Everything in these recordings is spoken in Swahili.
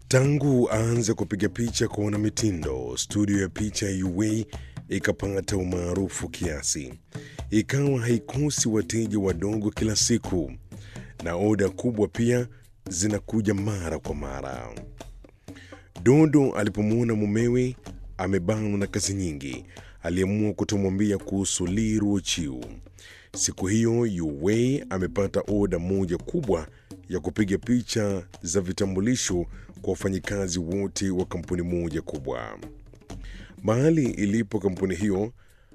Tangu aanze kupiga picha kwa wanamitindo, studio ya picha ya UA ikapata umaarufu kiasi, ikawa haikosi wateja wadogo kila siku, na oda kubwa pia zinakuja mara kwa mara. Dodo alipomwona mumewe amebanwa na kazi nyingi, aliamua kutomwambia kuhusu Lee Ruochiu. Siku hiyo Yuwei amepata oda moja kubwa ya kupiga picha za vitambulisho kwa wafanyikazi wote wa kampuni moja kubwa. Mahali ilipo kampuni hiyo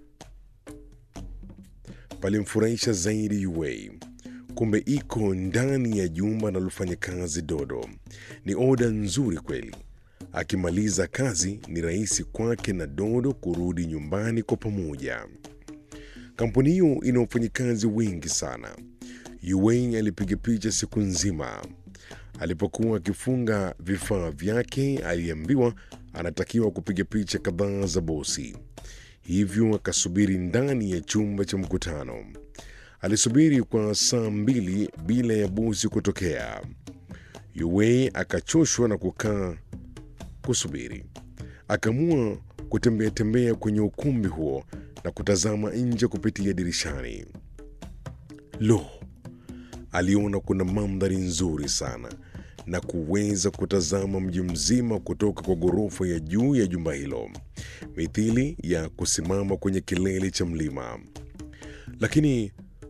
palimfurahisha zaidi Yuwei. Kumbe iko ndani ya jumba analofanya kazi Dodo. Ni oda nzuri kweli. Akimaliza kazi ni rahisi kwake na Dodo kurudi nyumbani kwa pamoja. Kampuni hiyo ina wafanyikazi wengi sana. Yuwei alipiga picha siku nzima. Alipokuwa akifunga vifaa vyake, aliambiwa anatakiwa kupiga picha kadhaa za bosi, hivyo akasubiri ndani ya chumba cha mkutano. Alisubiri kwa saa mbili bila ya bosi kutokea. Yuwei akachoshwa na kukaa kusubiri, akaamua kutembea tembea kwenye ukumbi huo na kutazama nje kupitia dirishani. Lo, aliona kuna mandhari nzuri sana na kuweza kutazama mji mzima kutoka kwa ghorofa ya juu ya jumba hilo, mithili ya kusimama kwenye kilele cha mlima. Lakini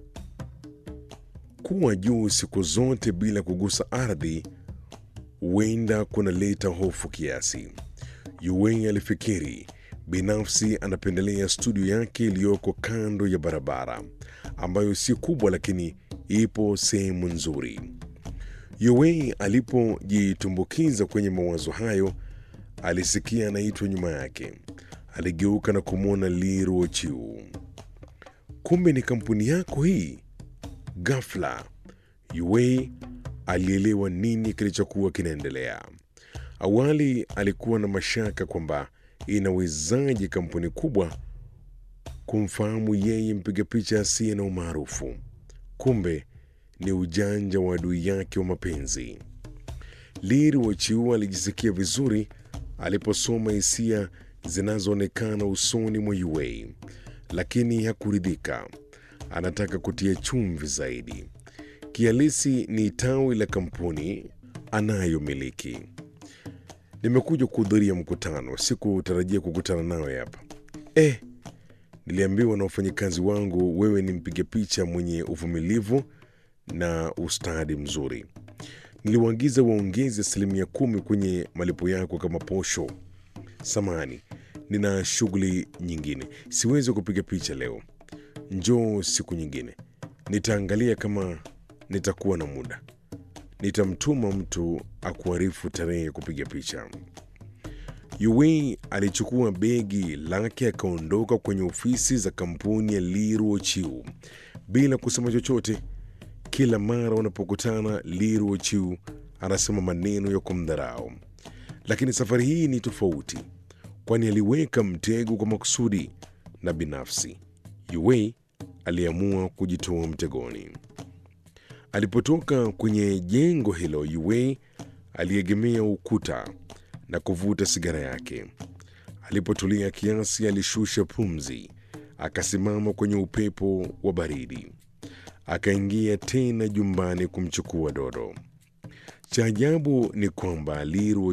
kuwa juu siku zote bila kugusa ardhi huenda kunaleta hofu kiasi. Yuwei alifikiri binafsi anapendelea studio yake iliyoko kando ya barabara ambayo si kubwa lakini ipo sehemu nzuri. Yuwei alipojitumbukiza kwenye mawazo hayo, alisikia anaitwa nyuma yake. Aligeuka na kumwona Lee Ruochiu. Kumbe ni kampuni yako hii? Ghafla Yuwei alielewa nini kilichokuwa kinaendelea. Awali alikuwa na mashaka kwamba inawezaje kampuni kubwa kumfahamu yeye mpiga picha asiye na umaarufu. Kumbe ni ujanja wa adui yake wa mapenzi. Lee Ruochiu alijisikia vizuri aliposoma hisia zinazoonekana usoni mwa Yuwei, lakini hakuridhika. Anataka kutia chumvi zaidi. Kihalisi ni tawi la kampuni anayomiliki. Nimekuja kuhudhuria mkutano, sikutarajia kukutana nawe hapa. Eh, niliambiwa na wafanyakazi wangu wewe ni mpiga picha mwenye uvumilivu na ustadi mzuri. Niliwaagiza waongeze asilimia kumi kwenye malipo yako kama posho. Samani, nina shughuli nyingine, siwezi kupiga picha leo. Njoo siku nyingine, nitaangalia kama nitakuwa na muda. Nitamtuma mtu akuarifu tarehe ya kupiga picha. Yuwei alichukua begi lake akaondoka kwenye ofisi za kampuni ya Lee Ruochiu bila kusema chochote. Kila mara wanapokutana, Lee Ruochiu anasema maneno ya kumdharau, lakini safari hii ni tofauti, kwani aliweka mtego kwa makusudi na binafsi. Yuwei aliamua kujitoa mtegoni. Alipotoka kwenye jengo hilo, Yuwei aliegemea ukuta na kuvuta sigara yake. Alipotulia kiasi, alishusha pumzi, akasimama kwenye upepo wa baridi, akaingia tena jumbani kumchukua Dodo. Cha ajabu ni kwamba Lee